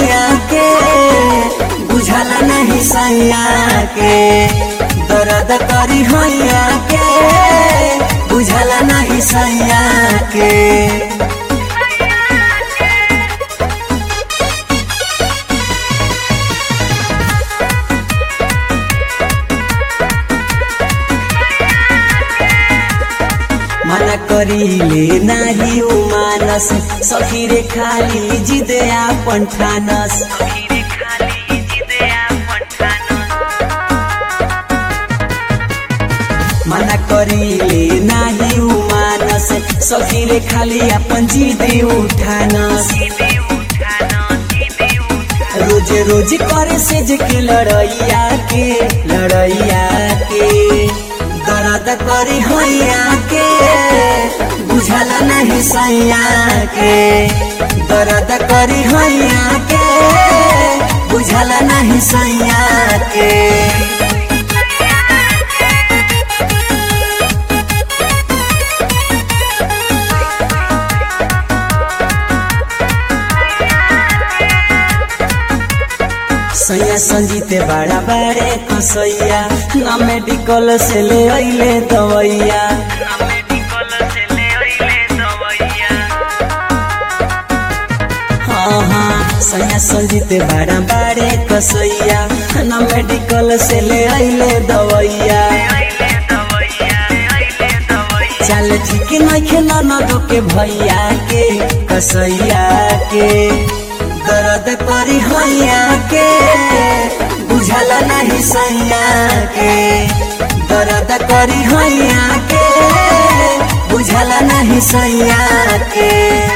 हैया के बुझला नहीं सैया के दर्द करी हैया के बुझला नहीं सैया के मना करीले नाही उ मानस सखी रे खाली जिदे आपन ठानस खीरे खाली जिदया पठानो मना करीले नाही उ मानस सखी रे खाली आपन जिदे उठानस जिदे उठानो जिदे उठानो रोजे रोज करे से जे के लड़ैया के लड़ैया के दर्द करी हैया के बुझला नहीं सैया के दर्द करी हैया के बुझला नहीं सैया के सैया संजीते बड़ा बड़े कसैया ना मेडिकल से ले अइले दवैया ना मेडिकल से ले आइले दवैया हाँ हाँ सैया संजीते बड़ा बड़े कसैया ना मेडिकल से ले अइले दवैया आइले दवैया आइले दवैया चल ठीक नहीं न दो के भैया के कसैया के दर्द करी हैया के बुझला नहीं सैया के दर्द करी हैया के बुझला नहीं सैया के